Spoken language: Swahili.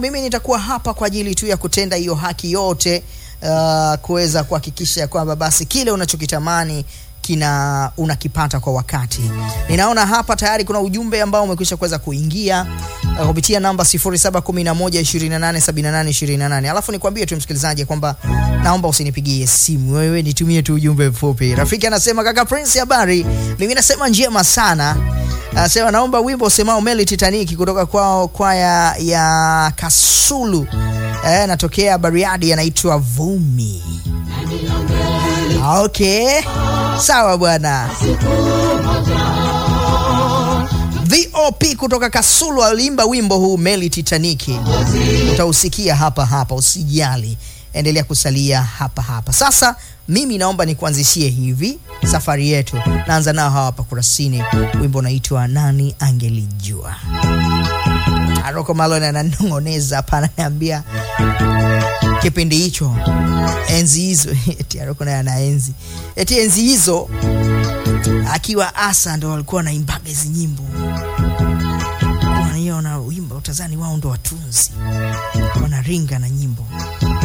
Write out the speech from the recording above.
mimi nitakuwa hapa kwa ajili tu ya kutenda hiyo haki yote, uh, kuweza kuhakikisha kwamba basi kile unachokitamani kina unakipata kwa wakati. Ninaona hapa tayari kuna ujumbe ambao umekwisha kuweza kuingia uh, kupitia namba 0711287828. Alafu nikwambie tu msikilizaji kwamba naomba usinipigie simu, wewe nitumie tu ujumbe mfupi. Rafiki anasema kaka Prince, habari? Mimi nasema njema sana. Anasema naomba wimbo usemao Meli Titanic kutoka kwao kwaya ya Kasulu, eh, natokea Bariadi, anaitwa Vumi. Okay, sawa bwana. VOP kutoka Kasulu aliimba wimbo huu Meli Titaniki, utausikia hapa hapa, usijali, endelea kusalia hapa hapa. Sasa mimi naomba nikuanzishie hivi safari yetu, naanza nao hawa hapa Kurasini, wimbo unaitwa nani angelijua. Aroko Malone ananong'oneza hapa, ananiambia kipindi hicho enzi hizo eti Aroko naye ana enzi eti enzi hizo akiwa asa ndo walikuwa wanaimbaga hizi nyimbo, wanaiona wimbo utazani wao ndo watunzi, wanaringa na nyimbo